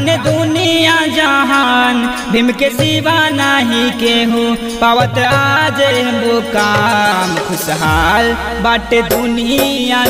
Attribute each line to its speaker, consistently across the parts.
Speaker 1: जाने दुनिया जहान भीम के सिवा नाही केहू पावत आज मुकाम खुशहाल बाटे दुनिया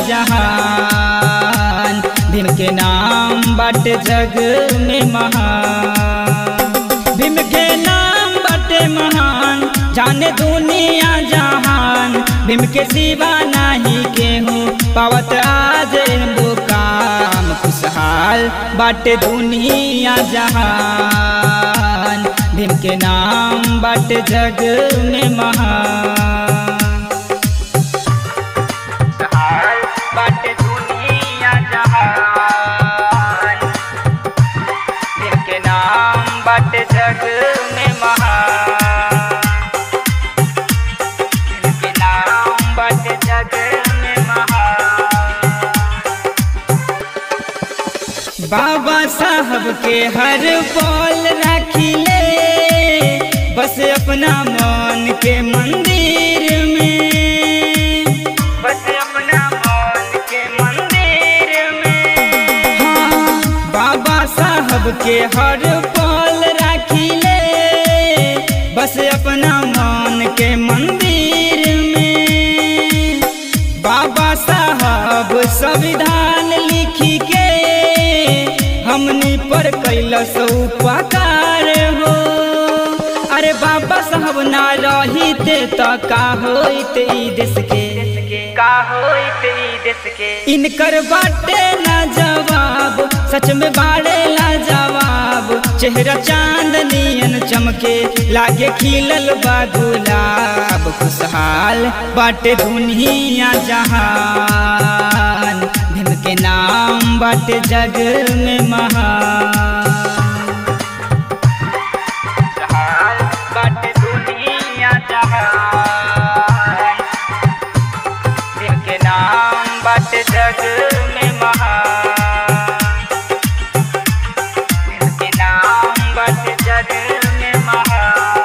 Speaker 1: जहान भीम के नाम बाटे जग में महान भीम के नाम बाटे महान जाने दुनिया जहान भीम के सिवा नाही केहू पावत आज मुकाम खुशहाल बाटे दुनिया जहान भीम के नाम बाटे जग में महान बाटे दुनिया जहान भीम के नाम बाटे जग में महान भीम के नाम बाटे जग में महान बाबा साहब के हर बोल रखिले बस अपना मन के मंदिर में बस अपना मन के मंदिर में हाँ बाबा साहब के हर बोल रखिले बस अपना मन के मंदिर में बाबा साहब संविधान लिखी के हमनी पर कैलस उपकार हो अरे बाबा साहब ना रहिते त का होइते ई देश के का होइते ई देश के इनकर बाटे ना जवाब सच में बाड़े ला जवाब चेहरा चांदनियन चमके लागे खिलल बा गुलाब खुशहाल बाटे दुनिया जहान भीम के नाम बाटे जग में महान बाटे दुनिया जहान भीम के नाम बाटे जग में महान भीम के नाम बाटे जग में महान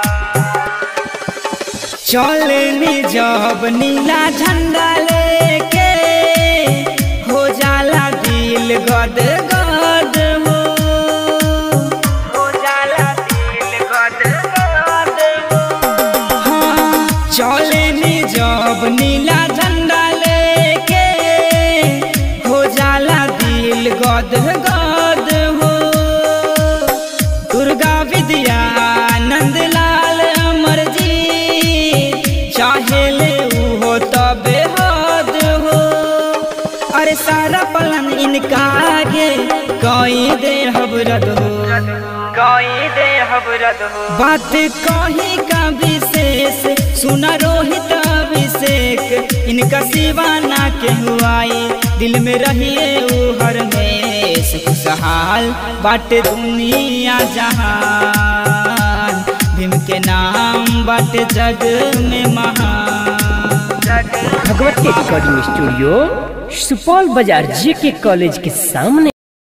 Speaker 1: चलनी जब नीला झंडा लेके हो जाला दिल गद गद हो हो जाला दिल गद गद हो हाँ चलनी जब नीला झंडा लेके हो जाला दिल गद गद हो दुर्गा विद्या नंदलाल अमर जी चाहेले उहो तबे हद हो अरे सारा पलन इनका आगे कई दे हबरद हो कई दे हबरद हो बात कही का विशेष सुना रोहित अभिषेक इनका सिवा ना के हुआई दिल में रहिए ऊ हर में खुशहाल बाटे दुनिया जहान भीम के नाम बाटे जग में महान
Speaker 2: भगवती रिकॉर्डिंग स्टूडियो सुपौल बाजार जे के कॉलेज के सामने